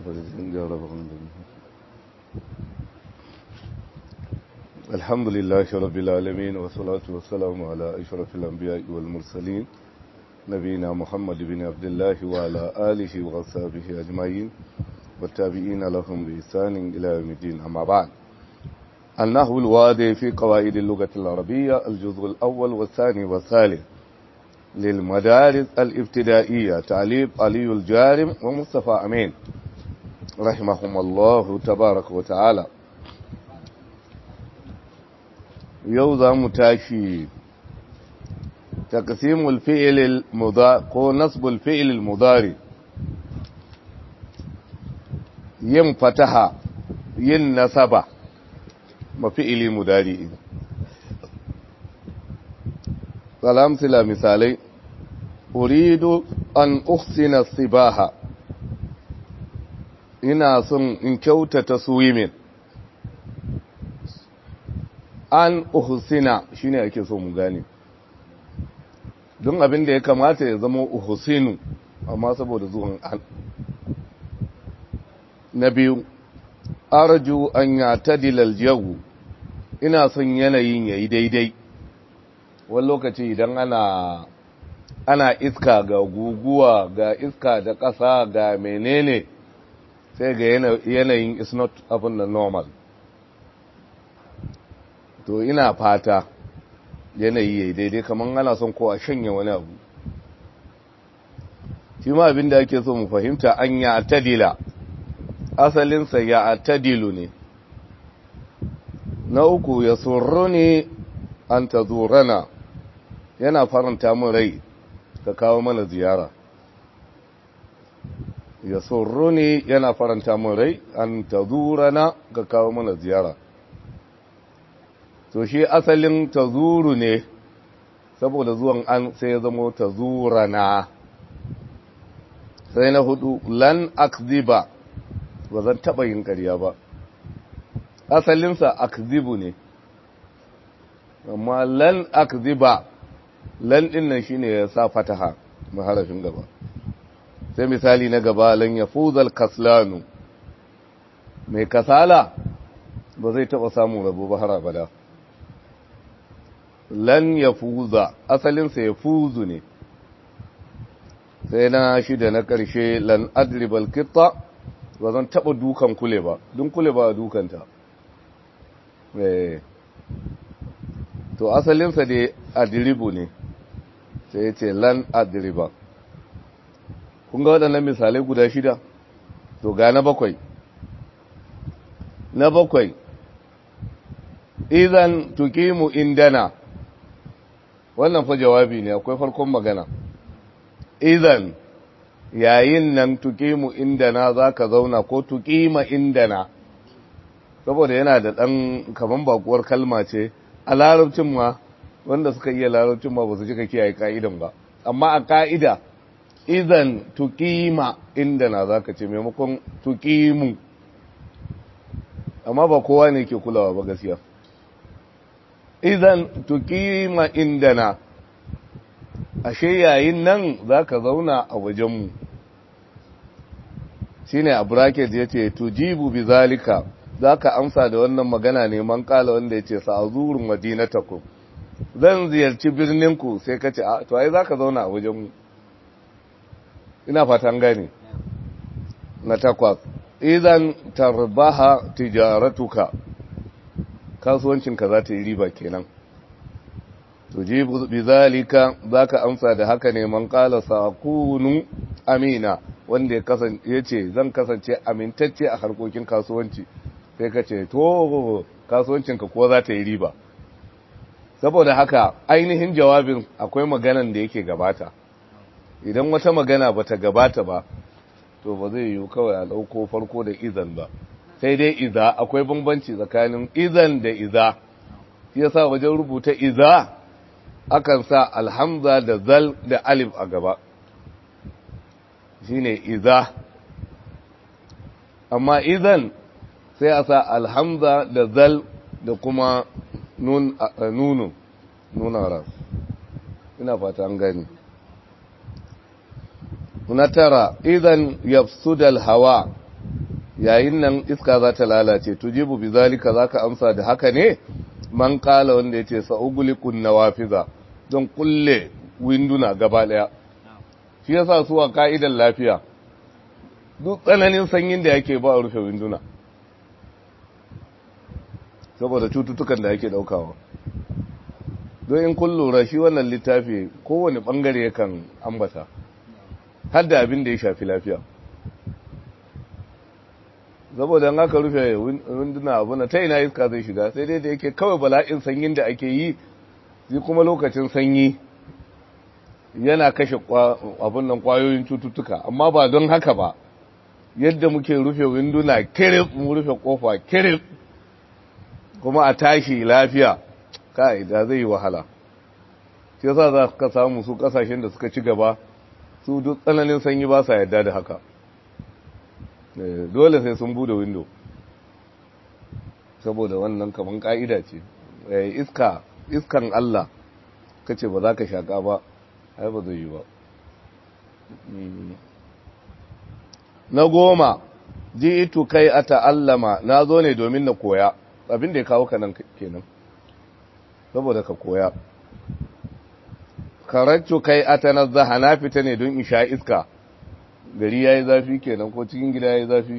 الحمد لله رب العالمين والصلاة والسلام على أشرف الأنبياء والمرسلين نبينا محمد بن عبد الله وعلى آله وصحبه أجمعين والتابعين لهم بإحسان إلى يوم الدين أما بعد النحو الوادي في قواعد اللغة العربية الجزء الأول والثاني والثالث للمدارس الابتدائية تعليب علي الجارم ومصطفى أمين رحمهم الله تبارك وتعالى يوضع متاشي تقسيم الفعل المضارع ko نصب الفعل المضارع yin fataha yin nasaba mafi'ili mudari salam sila misalai uridu an uhsina sibaha ina son in kyautata swimming an uhsina shine ake so mu gane don abin da ya kamata ya zama uhsinu amma saboda zuwan an na biyu arju an yatadila aljawu ina son yanayin yayi daidai wani lokaci idan ana ana iska ga guguwa ga iska da ƙasa ga menene sai ga yanayin is not abin da normal to ina fata yanayi yayi daidai kamar ana son ko a shanye wani abu shi ma abin da ake so mu fahimta an ya tadila asalinsa ya tadilu ne na uku ya surru ne an ta zurana yana faranta mun rai ka kawo mana ziyara ya surru ne yana faranta mun rai an ta zurana ka kawo mana ziyara to shi asalin ta zuru ne saboda zuwan an sai ya zama ta zurana sai na hudu lan akziba ba zan taɓa yin ƙarya ba asalinsa akzibu ne amma lan akziba lan ɗin nan shine ya sa fataha maharafin gaba sai misali na gaba lan ya fuzal kaslanu mai kasala ba zai taɓa samun rabo ba har abada lan ya fuza asalinsa ya fuzu ne sai na shida na ƙarshe lan adribal kitta ba zan taɓa dukan kule ba don kule ba dukanta to asalinsa dai adiribu ne sai ce lan adiriba kun ga waɗannan misalai guda shida to ga na bakwai na bakwai idan tukimu indana wannan fa jawabi ne akwai farkon magana idan yayin nan tukimu indana za ka zauna ko tukima indana saboda yana da ɗan kaman bakuwar kalma ce a larabcin ma wanda suka iya larabcin ma ba su cika kiyaye ka'idan ba amma a ka'ida idan tukima indana za ka ce maimakon tukimu amma ba kowa ne ke kulawa ba gaskiya idan tukima indana ashe yayin nan za ka zauna a wajenmu shi ne a bracket ya ce tujibu bi zalika za ka amsa da wannan magana neman kala wanda ya ce sa'azurin madinataku zan ziyarci birninku sai ka ce a to ai za ka zauna a wajenmu ina fatan gani na takwas idan tarbaha tijaratuka kasuwancinka za ta yi riba kenan tujibu bizalika zaka amsa da haka ne man qala sakunu amina wanda ya kasance yace zan kasance amintacce a harkokin kasuwanci sai ka ce to kasuwancinka ko za ta yi riba saboda haka ainihin jawabin akwai maganan da yake gabata idan wata magana bata gabata ba to ba zai yiwu kawai a dauko farko da izan ba sai dai iza akwai bambanci tsakanin izan da iza yasa wajen rubuta iza akan sa alhamza da zal da alif a gaba shine iza amma idan sai a sa alhamza da zal da kuma nunu nuna ras ina fata an gani na tara idan yafsudal hawa yayin nan iska za ta lalace tujibu bi zalika zaka amsa da haka ne man kala wanda yace sa'ugulikun nawafiza don kulle winduna gaba daya shi yasa su a ka'idar lafiya duk tsananin sanyin da yake ba a rufe winduna saboda cututtukan da yake daukawa don in kun lura shi wannan littafi kowane bangare yakan ambata har da abin da ya shafi lafiya saboda an aka rufe winduna abu na ta ina iska zai shiga sai dai da yake kawai bala'in sanyin da ake yi zai kuma lokacin sanyi yana kashe abin nan kwayoyin cututtuka amma ba don haka ba yadda muke rufe winduna kirif mu rufe kofa kirif kuma a tashi lafiya kai da zai yi wahala shi yasa za ka samu su kasashen da suka ci gaba su duk tsananin sanyi ba sa yadda da haka dole sai sun bude window saboda wannan kaman ka'ida ce iska iskan Allah kace ba za ka shaka ba ai ba zai yi ba na goma ji itu kai a ta'allama na zo ne domin na koya abin da ya kawo ka nan kenan saboda ka koya karaccu kai a ta nazzaha na fita ne don in sha iska gari ya yi zafi kenan ko cikin gida ya yi zafi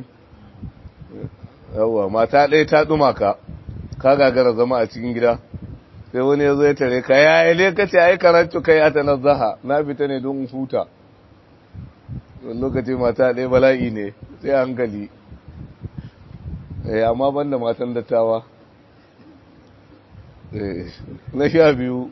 yawwa mata ɗaya ta ɗuma ka ka gagara zama a cikin gida sai wani ya zo ya tare ka ya yi ne kace ai karaccu kai a ta nazzaha na fita ne don in huta lokaci mata ɗaya bala'i ne sai hankali amma banda matan dattawa na sha biyu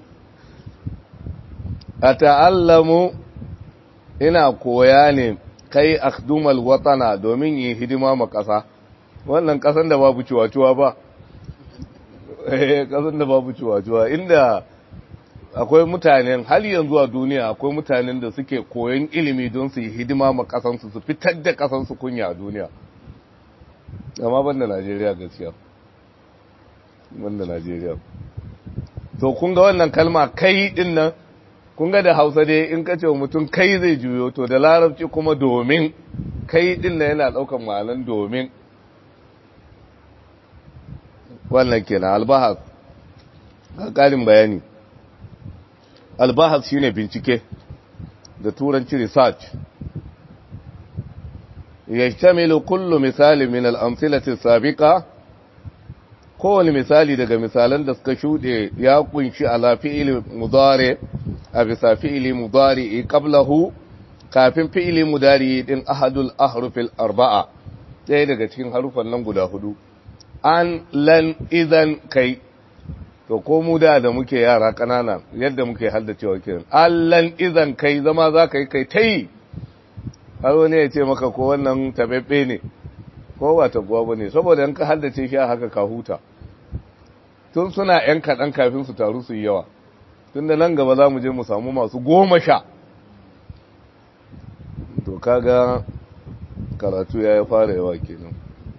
a ta'allamu ina koya ne kai akhdumal watana domin yi hidima ma ƙasa wannan ƙasan da babu ciwaciwa ba ƙasan da babu ciwaciwa inda akwai mutanen hal yanzu a duniya akwai mutanen da suke koyon ilimi don su yi hidima ma kasansu su fitar da kasansu kunya a duniya amma ban da najeriya gaskiya ban da najeriya to kun ga wannan kalma kai din nan kun ga da hausa dai in ka ce wa mutum kai zai juyo to da larabci kuma domin kai din nan yana daukan ma'anan domin wannan kenan albahas ga ƙarin bayani albahas shine bincike da turanci research yashtamilu kullu misali min al-amthilati sabiqa kowane misali daga misalan da suka shude ya kunshi ala fi'ili mudari a bisa fi'ili mudari qablahu kafin fi'ili mudari din ahadul ahrufil arba'a ɗaya daga cikin harufan nan guda hudu an lan idan kai to ko mu da da muke yara kanana yadda muke haddacewa kiran allan izan kai zama za ka yi kai ta yi har wani ya ce maka ko wannan tabebbe ne ko ba tabuwa ba ne saboda in ka haddace shi a haka ka huta tun suna yan kaɗan kafin su taru su yi yawa tun da nan gaba za mu je mu samu masu goma sha to kaga karatu ya yi fara yawa kenan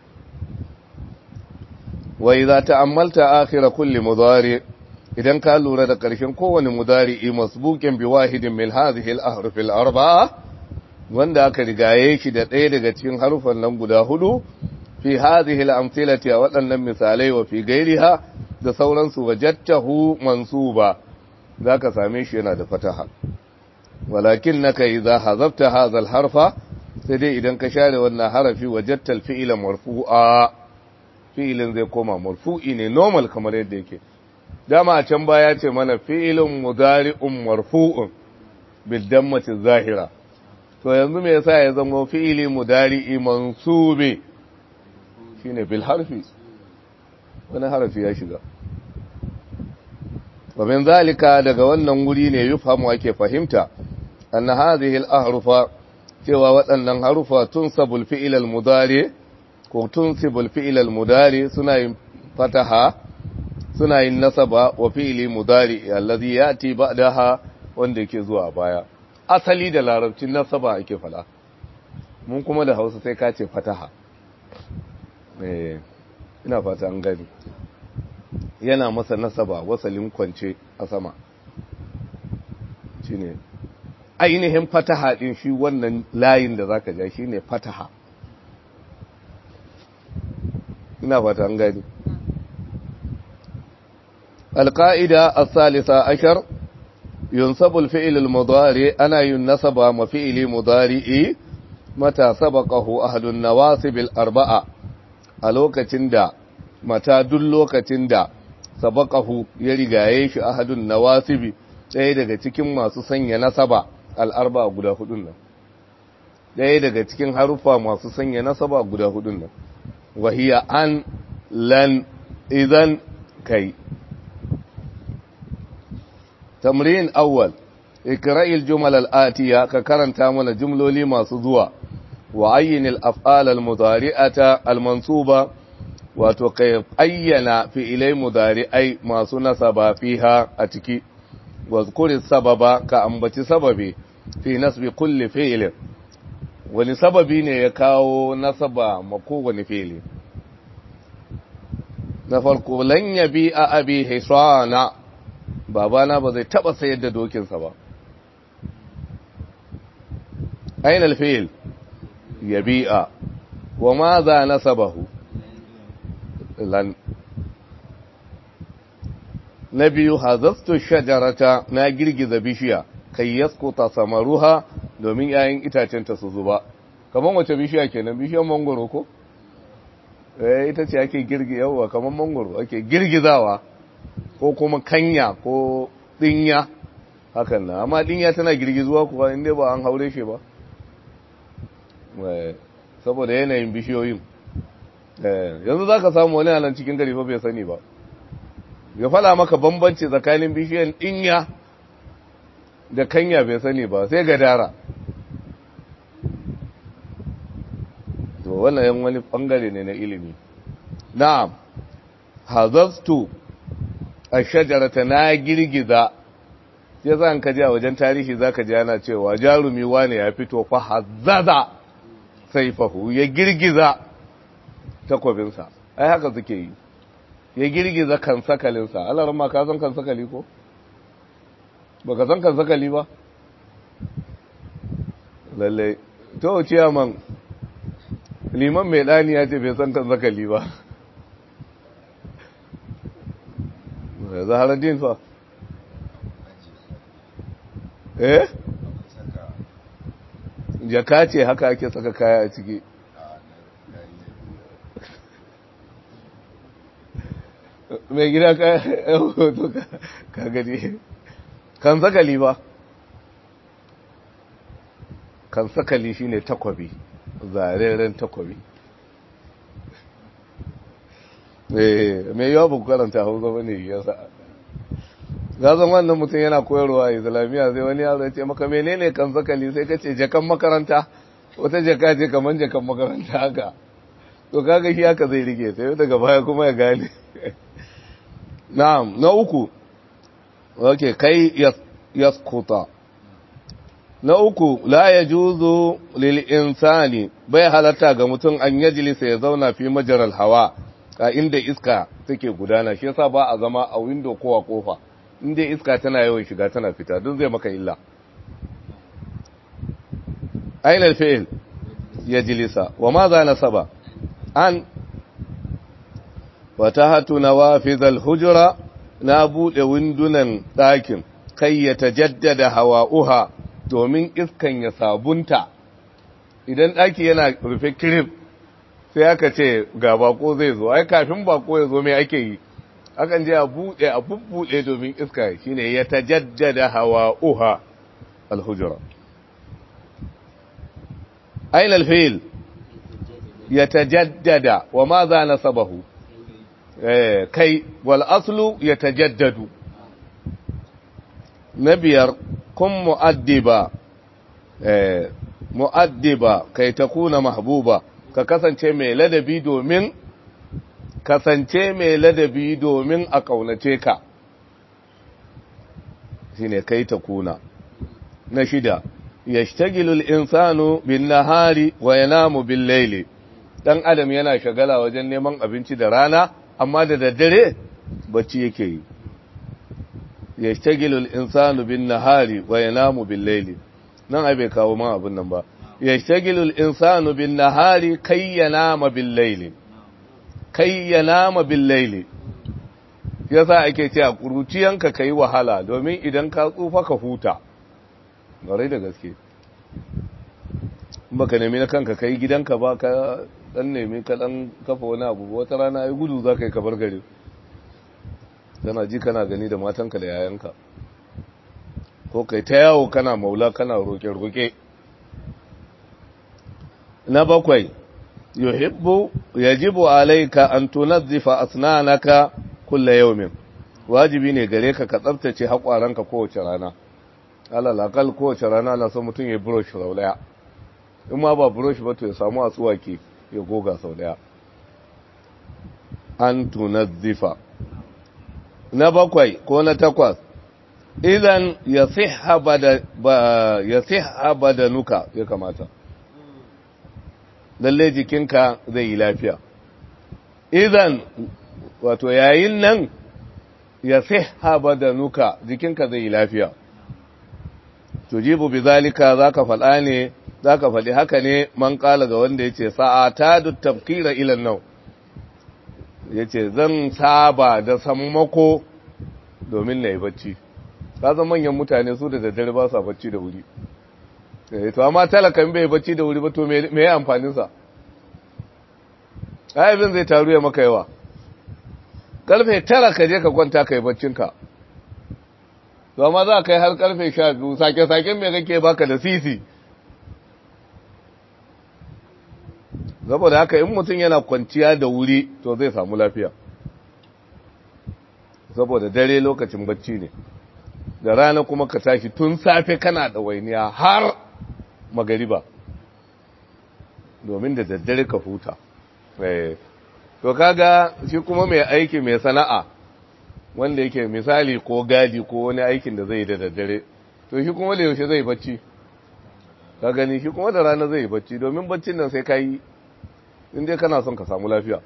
wai za ta ammalta akhira kulli mudari idan ka lura da ƙarshen kowane mudari masbuqin bi wahidin min hadhihi al-ahruf al-arba'a wanda aka rigaye shi da ɗaya daga cikin harufan nan guda hudu fi hadhihi al-amthilati wa waɗannan misalai wa fi gairiha da sauransu wajadtahu mansuba zaka same shi yana da fataha walakinnaka idza hazabta hadha al-harfa sai dai idan ka share wannan harafi wajadta al-fi'la marfu'a fi'ilin zai koma marfu'i ne normal kamar yadda yake dama a can baya ce mana fi'ilin mudari'un marfu'un bil dammati zahira to yanzu me yasa ya zama fi'ili mudari'i mansubi shine bil harfi wani harfi ya shiga wa min zalika daga wannan wuri ne yufhamu ake fahimta anna hadhihi al ahrufa cewa waɗannan harufa tunsabul fi'il al mudari' ko tunsibul fi'il al-mudari suna yin fataha suna yin nasaba wa fi'ili mudari allazi yati ba'daha wanda yake zuwa baya asali da larabcin nasaba ake fada mun kuma da Hausa sai ka ce fataha eh ina fata an gani yana masa nasaba wasalin kwance a sama shine ainihin fataha din shi wannan layin da zaka ja shine fataha ina fata an gani القاعدة الثالثة عشر ينصب الفعل المضارع أنا ينصب مفعل مضارع متى سبقه أهل النواصب الأربعة ألوكة دا متى دلوكة دا سبقه يرغايش أهل النواصب ɗaya daga cikin masu sanya nasaba al'arba guda hudun nan ɗaya daga cikin harufa masu sanya nasaba guda hudun nan wahiya an lan idan kai تمرين أول اقرأ الجمل الآتية ككرن تامنا جملولي ما صدوا وعين الأفعال المضارئة المنصوبة وتقيب أينا في إلي مضارئي ما سنسب فيها أتكي واذكر السبب كأنبت سببي في نسب كل فعل ولسببي يكاو نسب مكو فعل نفرق لن يبيع أبي حصانا babana ba zai taba sayar da dokinsa ba aina alfil yabi'a wa ma za nasabahu lan na biyu hazastu shajarata na girgiza bishiya kai yaskuta samaruha domin yayin itacenta su zuba kamar wace bishiya kenan bishiyar mangoro ko eh ita ce ake girgi yawa kamar mangoro ake girgizawa ko kuma kanya ko dinya hakan na amma dinya tana girgizuwa kuwa inda ba an haure shi ba saboda yanayin bishiyoyin yanzu za ka samu wani anan cikin gari fa bai sani ba ya fala maka bambanci tsakanin bishiyan dinya da kanya bai sani ba sai gadara to wannan yan wani bangare ne na ilimi na'am hazaftu a shajarata na girgiza ya za ka ji a wajen tarihi za ka ji ana cewa jarumi wane ya fito fa hazzaza sai fahu ya girgiza takwabinsa ai haka suke yi ya girgiza kan sakalinsa alarar ma ka san kan sakali ko? ba ka san kan sakali ba? lallai to ciyaman liman mai ɗani ya ce bai san kan sakali ba zaharar din fa eh jaka ce haka ake saka kaya a ciki mai gida ka gani kan sakali ba kan sakali shine takwabi zareren takwabi mai yawa ba ku karanta hausa ba ne ya sa gazan wannan mutum yana koyarwa a islamiyya sai wani yaro ya ce maka menene kan sakali sai ka ce jakan makaranta wata jaka ce kamar jakan makaranta haka to kaga shi haka zai rike sai daga baya kuma ya gane na'am na uku ok kai yaskuta na uku la ya juzo lil insani bai halatta ga mutum an yajlisa ya zauna fi majaral hawa a inda iska take gudana shi yasa ba a zama a window ko a kofa inda iska tana yawan shiga tana fita duk zai maka illa aina alfi'il yajlisa wa ma za nasaba an fatahatu nawafizal hujra na bude windunan ɗakin kai ya tajaddada hawa'uha domin iskan ya sabunta idan ɗaki yana rufe kirif sai aka ce ga bako zai zo ai kafin bako ya zo mai ake yi akan je a buɗe a bubbuɗe domin iska shine ya tajaddada hawa'uha alhujra aina alfil ya tajaddada wa ma za nasabahu kai wal aslu ya tajaddadu na biyar kun mu'addiba mu'addiba kai ta kuna mahbuba ka kasance mai ladabi domin kasance mai ladabi domin a kaunace ka shine kai ta kuna na shida yashtagilul insanu bin nahari wa yanamu bil layli dan adam yana shagala wajen neman abinci da rana amma da daddare bacci yake yi yashtagilul insanu bin nahari wa yanamu bil layli nan ai bai kawo man abin nan ba yashtagilul insanu bin nahari kai yanama bil layli kai ya nama bil laili yasa ake cewa kuruciyanka kai wahala domin idan ka tsufa ka huta bare da gaske baka nemi na kanka kai gidanka ba ka dan nemi ka dan kafa wani abu wata rana ai gudu za ka yi kabar gari kana ji kana gani da matanka da yayanka ko kai ta yawo kana maula kana roƙe-roƙe na bakwai yuhibbu yajibu alayka an tunazzifa asnanaka kulla yawmin wajibi ne gare ka ka tsaftace haƙwaranka kowace rana alal akal kowace rana na son mutum ya brush sau daya in ma ba brush ba to ya samu asuwaki ya goga sau daya an tunazzifa na bakwai ko na takwas idan ya siha badanuka ya kamata lalle jikinka zai yi lafiya idan wato yayin nan ya siha badanuka jikinka zai yi lafiya tujibu bi zalika zaka faɗa ne zaka faɗi haka ne man kala ga wanda yace sa'ata dut tafkira ila nau yace zan saba da sammako domin na yi bacci kasan manyan mutane su da daddare ba sa bacci da wuri to amma talakan bai bacci da wuri ba to me ya amfaninsa ayyabin zai taru ya maka yawa karfe tara ka je ka kwanta ka yi baccinka to amma za ka yi har karfe sha biyu sake-saken mai kake baka da sisi saboda haka in mutum yana kwanciya da wuri to zai samu lafiya saboda dare lokacin bacci ne da rana kuma ka tashi tun safe kana da wainiya har magariba domin da daddare ka huta to kaga shi kuma mai aiki mai sana'a wanda yake misali ko gadi ko wani aikin da zai yi da daddare to shi kuma da yaushe zai bacci ka gani shi kuma da rana zai bacci domin baccin nan sai ka yi inda kana son ka samu lafiya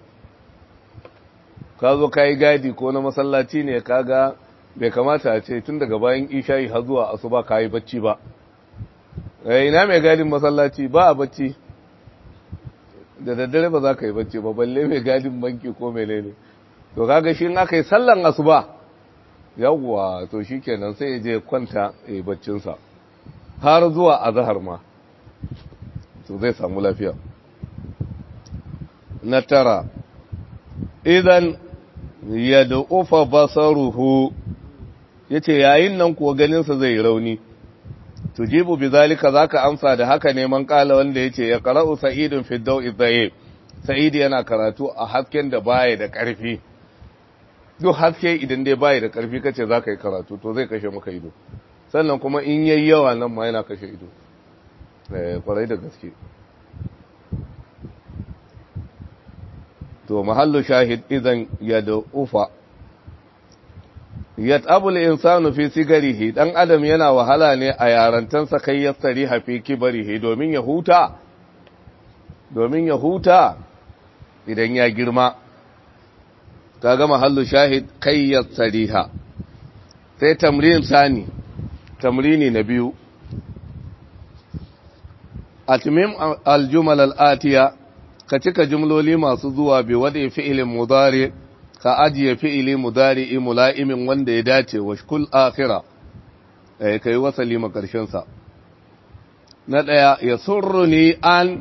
ka zo ka yi gadi ko na masallaci ne ka ga bai kamata a ce tun daga bayan isha'i har zuwa asuba ka yi bacci ba ina mai gadin masallaci ba a bacci da daddare ba za ka yi bacci ba balle mai gadin banki ko menene to kaga shi aka yi sallan asuba yawwa to shi kenan sai ya je kwanta ya yi baccinsa har zuwa azahar ma to zai samu lafiya na tara idan ya da ufa basaruhu ya ce yayin nan kuwa ganinsa zai rauni tujibu bi zalika zaka amsa da haka neman kala wanda yace ya qara'u sa'idun fi daw'i dhaye sa'id yana karatu a hasken da baya da karfi duk haske idan dai baya da karfi kace zaka yi karatu to zai kashe maka ido sannan kuma in yayi yawa nan ma yana kashe ido eh kwarai da gaske to mahallu shahid idan yad'ufa yat'abul insanu fi sigarihi dan adam yana wahala ne a yarantansa kai yastari hafi kibarihi domin ya huta domin ya huta idan ya girma kaga mahallu shahid kai yastariha sai tamrin sani tamrini na biyu atmim aljumal alatiya ka cika jumloli masu zuwa bi wadi fi'ilin mudari ka ajiye fi'ili mudari'i mula'imin wanda ya dace wa shkul akhira eh kai wasali makarshen sa na daya ya surruni an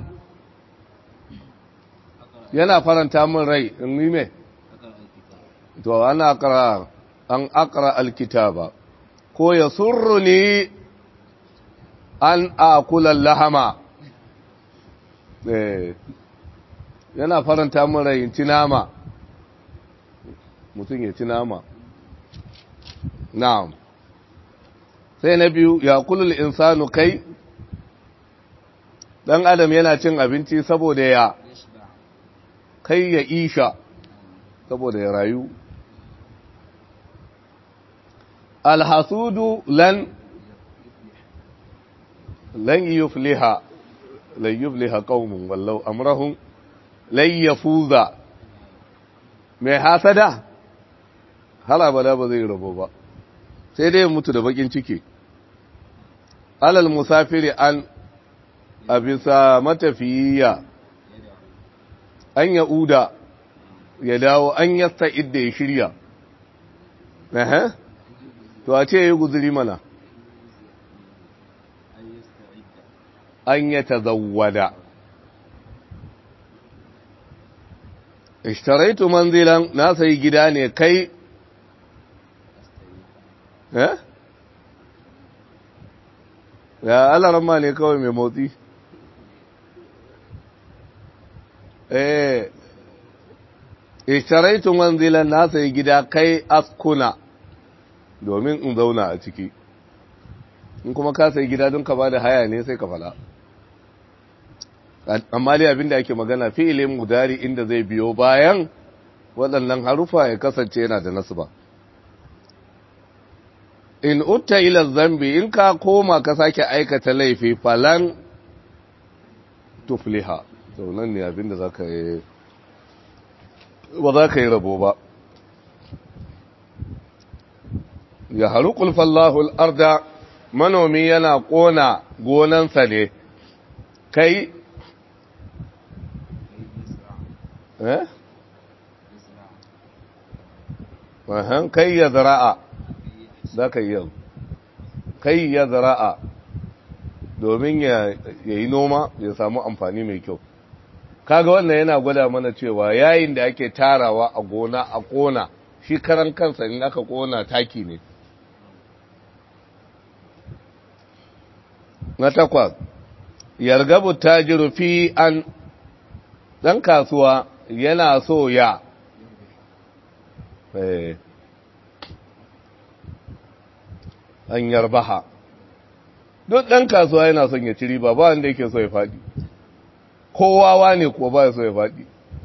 yana faranta min rai in yi me to ana aqra an aqra alkitaba ko ya surruni an akula lahama eh yana faranta min rai in ci nama mutum ya ci nama na'am sai na biyu ya kulul insanu kai dan adam yana cin abinci saboda ya kai ya isha saboda ya rayu alhasudu lan lan yufliha lan yufliha qaumun wallau amrahum lan yafuza mai hasada har abada ba zai rabo ba sai dai mutu da bakin ciki alal musafiri an a bisa matafiya an ya'uda ya dawo an yasta idda ya shirya Ehe. to a ce ya yi guzuri mana an ya tazawwada ishtaraitu manzilan na sayi gida ne kai eh ya alarama ne kawai mai motsi eh ishtaraitu manzilan na sayi gida kai askuna domin in zauna a ciki in kuma ka sayi gida don ka ba da haya ne sai ka fala amma dai abinda ake magana fi'ilin mudari inda zai biyo bayan waɗannan harufa ya kasance yana da nasu ba in utta ila zambi in ka koma ka sake aikata laifi falan tufliha to nan ne abinda za ka yi ba za ka yi rabo ba ya haru kulfallahu arda manomi yana ƙona gonansa ne kai eh wahan kai ya zara'a za ka yi yau kai ya zara'a domin ya yi noma ya samu amfani mai kyau kaga wannan yana gwada mana cewa yayin da ake tarawa a gona a kona shi karan kansa in aka kona taki ne na takwas yargabu tajiru fi an ɗan kasuwa yana so ya an yarbaha duk ɗan kasuwa yana son ya ci riba ba wanda yake so ya faɗi kowawa ne ko ba ya so ya faɗi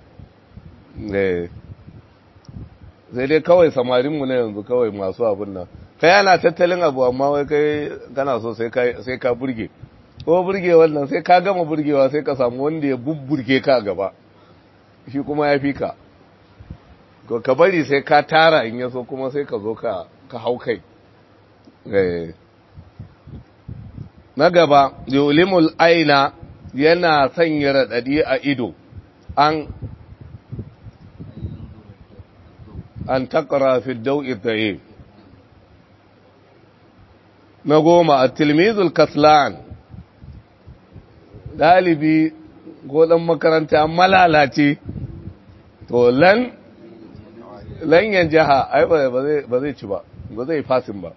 sai dai kawai samarinmu na yanzu kawai masu abin nan kai yana tattalin abu amma wai kai kana so sai ka burge ko burge wannan sai ka gama burgewa sai ka samu wanda ya bubburge ka gaba shi kuma ya fi ka ka bari sai ka tara in yaso kuma sai ka zo ka hau kai na gaba yulimul aina yana sanya raɗaɗi a ido an an takara fi dau'i tsaye na goma a tilmizul kaslan ɗalibi ko ɗan makaranta malalace to lan lanyan jiha ai ba zai ci ba ba zai fasin ba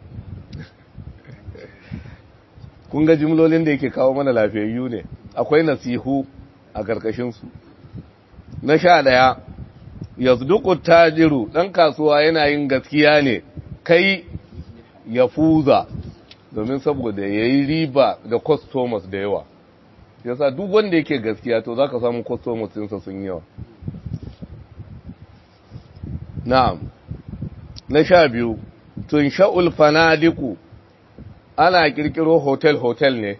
kun ga jimlolin da yake kawo mana lafiyayyu ne akwai nasihu a ƙarƙashinsu na sha ɗaya yazduku tajiru ɗan kasuwa yana yin gaskiya ne kai ya fuza domin saboda ya yi riba da customers da yawa yasa duk wanda yake gaskiya to za ka samu customers ɗinsa sun yawa na'am na sha biyu tun sha'ul fanadiku ana kirkiro hotel-hotel ne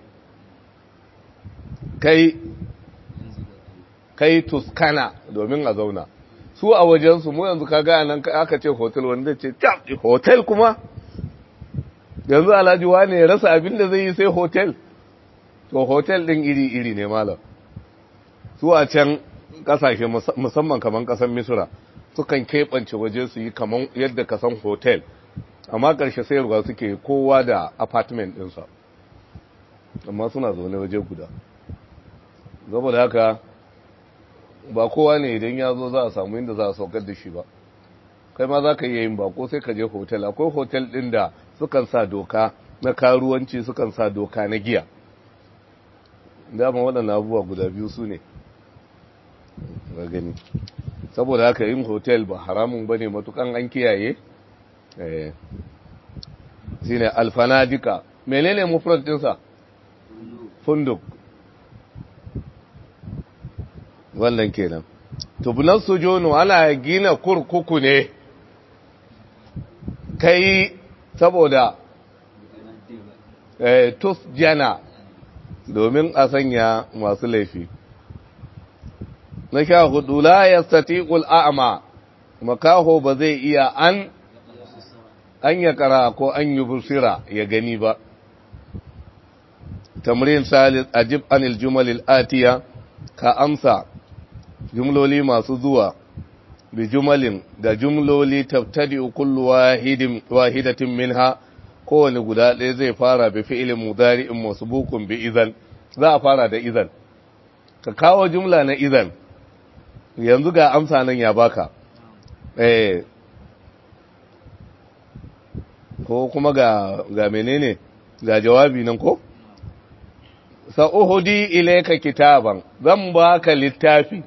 kai kai tuskana domin a zauna su a wajensu mu yanzu kaga nan aka ce hotel wanda ce hotel kuma yanzu alhaji wane ya rasa abin da zai yi sai hotel to hotel din iri-iri ne malam su a can kasashe musamman kaman kasan misira sukan keɓance waje su yi kaman yadda kasan hotel amma ƙarshe sayarwa suke kowa da apartment ɗinsa amma suna zaune waje guda saboda haka ba kowa ne idan ya zo za a samu inda za a saukar da shi ba kai ma za ka iya yin bako sai ka je hotel akwai hotel ɗin da sukan sa doka na karuwanci sukan sa doka na giya dama waɗanda abubuwa guda biyu su ne ga gani saboda haka yin hotel ba haramun ba ne matukan an kiyaye shi ne alfanadika menene mufrad ɗinsa funduk wannan kenan tubunan sojono ana gina kurkuku ne kai saboda tus jana domin a sanya masu laifi na sha hudu la ya statiƙul a'ama makaho ba zai iya an an ya kara ko an yi busira ya gani ba tamrin salis ajib anil jumalil atiya ka amsa jumloli masu zuwa bi jumalin da jumloli tabtadi kullu wahidin wahidatin minha kowane guda ɗaya zai fara bi fi'ilin mudari'in masbuqun bi idan za a fara da idan ka kawo jumla na idan yanzu ga amsa nan ya baka eh ko kuma ga ga menene ga jawabi nan ko sa'uhudi ilayka kitaban zan baka littafi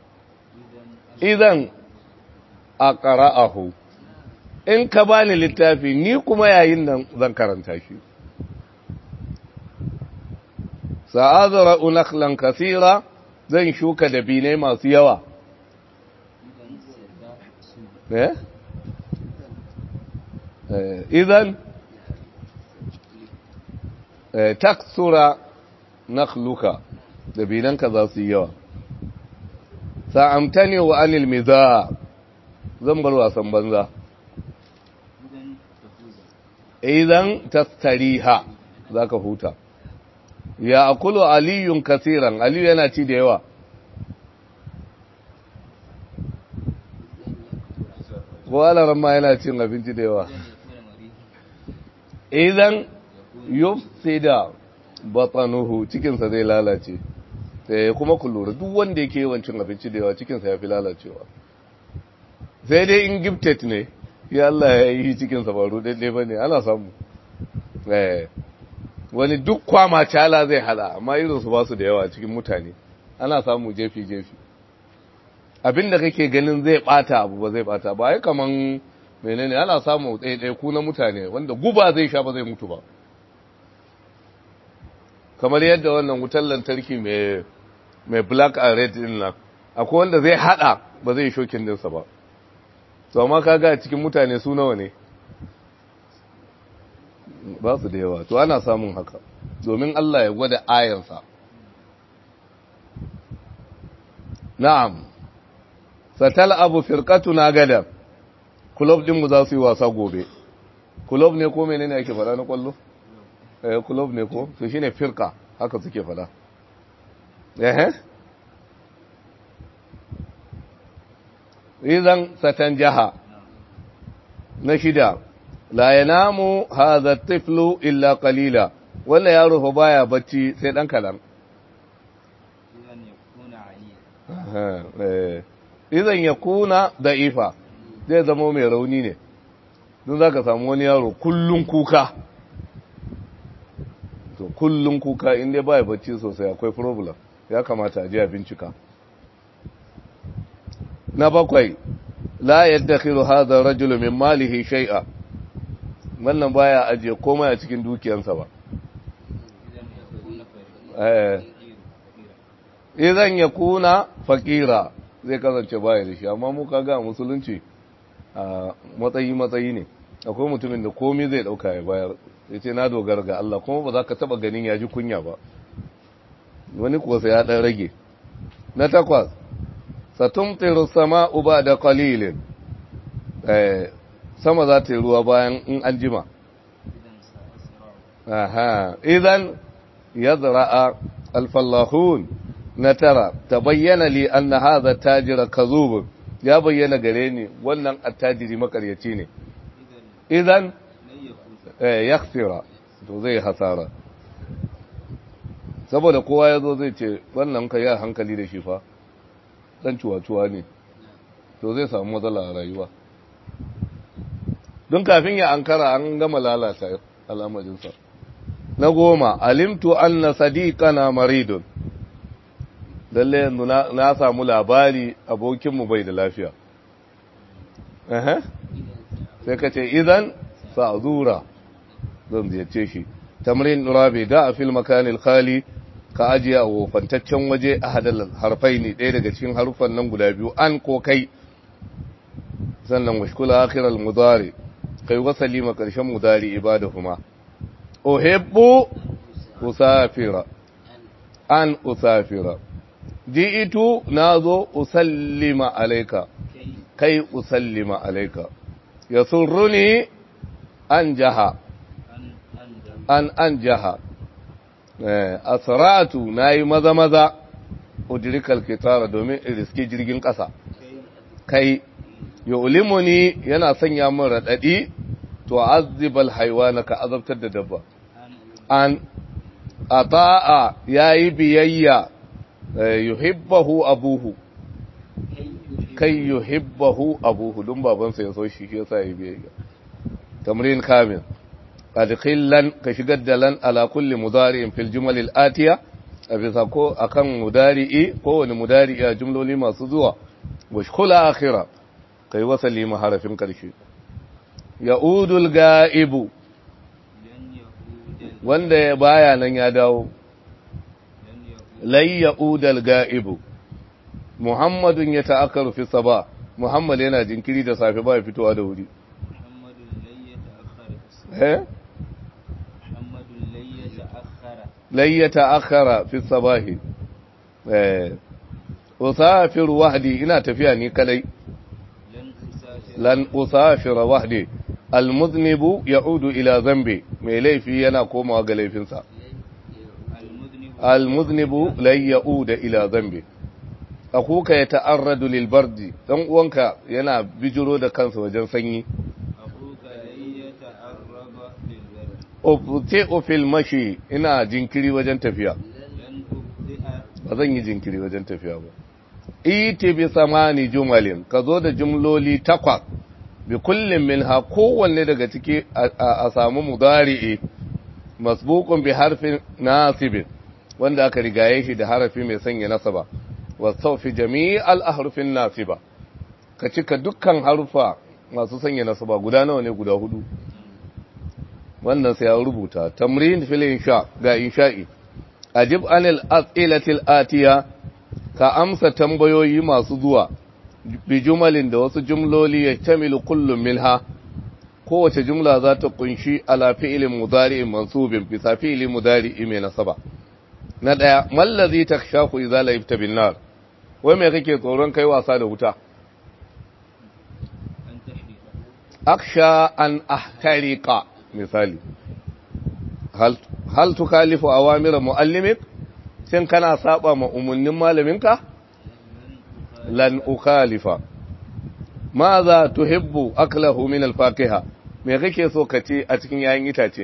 idan aqra'ahu in ka bani littafi ni kuma yayin nan zan karanta shi sa'azra unakhlan kaseera zan shuka dabinai masu yawa eh idan taksura nakhluka dabinanka za su yi yawa sa'amtani wa anil miza zan bar wasan banza idan tastariha za ka huta ya akulu aliyun kasiran aliyu yana ci da yawa ko alaran ma yana cin abinci da yawa idan yufsida batanuhu cikinsa zai lalace sai kuma ku lura duk wanda yake yawan cin abinci da yawa cikinsa ya fi lalacewa sai dai in gifted ne ya Allah ya yi cikinsa ba rudadde ba ne ana samu wani duk kwama cala zai hada amma irinsu ba su da yawa cikin mutane ana samu jefi-jefi abinda kake ganin zai bata abu ba zai bata ba ai kaman menene ana samu ɗaiɗai ku na mutane wanda guba zai sha ba zai mutu ba kamar yadda wannan wutar lantarki mai black and red din nan akwai wanda zai hada ba zai shokin dinsa ba to amma kaga cikin mutane su nawa ne ba su da yawa to ana samun haka domin Allah ya gwada ayarsa na'am satal abu firqatuna gada club din mu za su yi wasa gobe club ne ko menene ake fara na kwallo eh club ne ko to shine firqa haka suke fada eh idan satan jaha na shida la yanamu hadha at-tiflu illa qalila wannan yaro fa baya bacci sai dan kalan idan ya kuna da'ifa zai zama mai rauni ne don za ka samu wani yaro kullum kuka to kullum kuka inda ba ya bacci sosai akwai problem ya kamata a ji a bincika na bakwai la yadda khiru hadha rajulu min malihi shay'a wannan baya ajiye komai a cikin dukiyansa ba idan ya kuna fakira zai kasance baya da shi amma mu kaga musulunci a matsayi matsayi ne akwai mutumin da komai zai dauka ya bayar ya ce na dogara ga Allah kuma ba za ka taba ganin ya ji kunya ba wani kuwa sai ya dan rage na takwas satumtiru sama'u ba da qalilin eh sama za ta yi ruwa bayan in an jima aha idan yazra'a alfallahun na tara ta bayyana li anna hadha tajira kazub ya bayyana gare ni wannan attajiri makaryaci ne idan eh yakhsira to zai hasara saboda kowa yazo zai ce wannan ka ya hankali da shi fa dan cuwa-cuwa ne to zai samu matsala a rayuwa don kafin ya ankara an gama lalata al'amarinsa na goma alimtu anna sadiqana maridun lalle yanzu na samu labari abokinmu bai da lafiya sai ka ce idan sa'zura zan ziyarce shi tamrin rabi da a fil makanil khali ka ajiye a wofantaccen waje a hadal harfai ne ɗaya daga cikin harufan nan guda biyu an ko kai sannan washkula akhiral mudari kai wasali ma karshen mudari ibadahuma uhibbu usafira an usafira ji'itu nazo usallima alayka kai usallima alayka yasurruni an jaha an an jaha asratu nayi maza maza udrikal kitara domin riski jirgin kasa kai yu'limuni yana sanya min radadi to azibal haywana ka azabtar da dabba an ata'a yayi biyayya yuhibbahu abuhu kai yuhibbahu abuhu dun babansa ya so shi yasa yayi biyayya tamrin kamil adkhillan ka shigar da lan ala kulli mudari'in fil jumal al atiya a bisa ko akan mudari'i ko wani mudari'i a jumloli masu zuwa washkula akhira kai wasali ma harafin karshe ya'udul ga'ibu wanda ya baya nan ya dawo lai ya'udal ga'ibu muhammadun ya ta'akkaru fi saba muhammad yana jinkiri da safe ba ya fitowa da wuri eh lai ya ta'akkara fi sabahi eh usafir wahdi ina tafiya ni kadai lan usafir wahdi almuznibu ya'udu ila zambi mai laifi yana komawa ga laifinsa almuznibu lai ya'uda ila zambi akuka ya ta'arradu lil bardi dan uwanka yana bijiro da kansa wajen sanyi ufti fil mashi ina jinkiri wajen tafiya ba zan yi jinkiri wajen tafiya ba iti bi samani jumalin ka zo da jumloli takwas bi kullum minha kowanne daga ciki a samu mudari'i masbuqun bi harfin nasibin wanda aka rigaye shi da harafi mai sanya nasaba wasaufi jami'al ahrufin nasiba ka cika dukkan harufa masu sanya nasaba guda nawa ne guda hudu wannan sai ya rubuta tamrin fil insha ga insha'i ajib anil as'ilatil atiya ka amsa tambayoyi masu zuwa bi jumalin da wasu jumloli ya tamilu kullum minha kowace jumla za ta kunshi ala fi'ilin mudari'in mansubin bisa fi'ilin mudari'i mai nasaba na daya mallazi takshaku idza laifta bin nar wai me kake tsoron kai wasa da wuta aksha an ahtariqa misali hal hal tukalifu awamira muallimik shin kana saba ma umunnin malaminka lan ukhalifa maza tuhibbu aklahu min alfaqiha me kake so ka ci a cikin yayin itace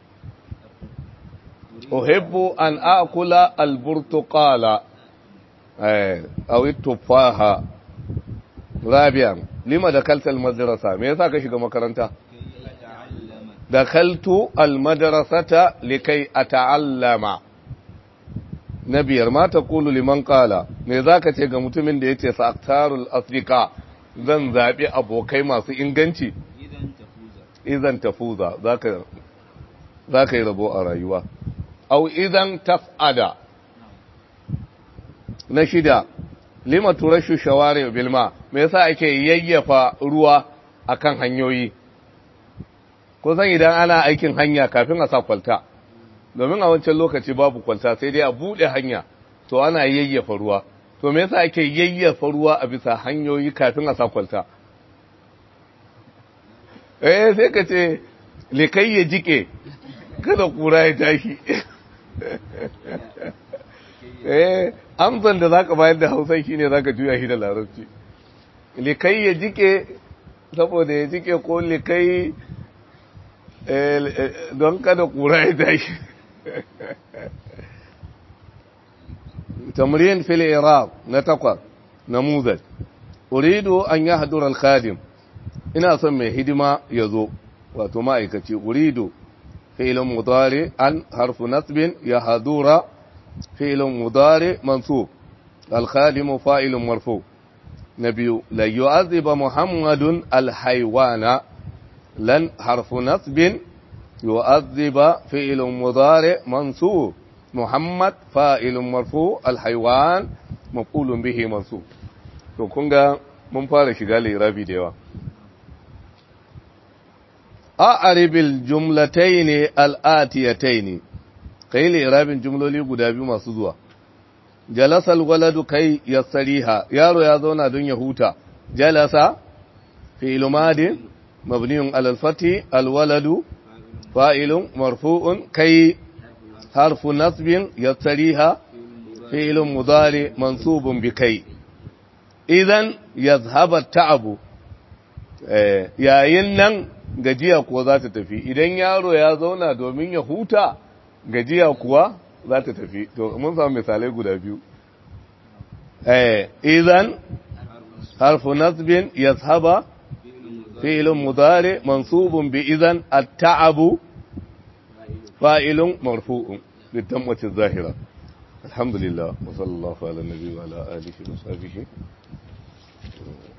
uhibbu an akula alburtuqala eh aw tufaha rabian lima dakalta almadrasa me yasa ka shiga makaranta dakaltu almadrasata likai ata'allama na biyar ma ta kulu liman kala me za ka ce ga mutumin da ya ce sa'aktarul afirka zan zaɓi abokai masu inganci idan tafuza za ka yi rabo a rayuwa au idan taf'ada na shida lima turashu shawari bilma me yasa ake yayyafa ruwa akan hanyoyi kusan idan ana aikin hanya kafin a sa kwalta domin a wancan lokaci babu kwalta sai dai a buɗe hanya to ana yayyafa ruwa to me yasa ake yayyafa ruwa a bisa hanyoyi kafin a sa kwalta eh sai ka ce likai ya jike kada kura ya tashi eh amsan da zaka bayar da Hausa shine zaka juya shi da Larabci likai ya jike saboda ya jike ko likai don kada kura ya tashi تمرين في الإعراب نتقى نموذج أريد أن يحضر الخادم إن أسمي هدما يزو وتمائكتي أريد فعل مضارع أن حرف نصب يحضر فعل مضارع منصوب الخادم فاعل مرفوع نبي لن يعذب محمد الحيوان لن حرف نصب يؤذب فعل مضارع منصوب محمد فاعل مرفوع الحيوان مفعول به منصوب to kun ga mun fara shiga lirabi da yawa a'ribil jumlatayn al-atiyatayn kai lirabin jumloli guda biyu masu zuwa jalasa al-waladu kai yasriha yaro ya zauna don ya huta jalasa fi'il madi mabniun ala al-fathi al-waladu fa'ilun marfu'un kai حرف نصب يستريها فعل مضارع منصوب بكي إذن يذهب التعب eh yayin nan gajiya kuwa za ta tafi idan yaro ya zauna domin ya huta gajiya kuwa za ta tafi to mun samu misalai guda biyu eh idan harfu nasbin yashaba fi'lun mudari mansubun bi idan at-ta'abu fa'ilun marfu'un بالدمة الظاهرة الحمد لله وصلى الله على النبي وعلى آله وصحبه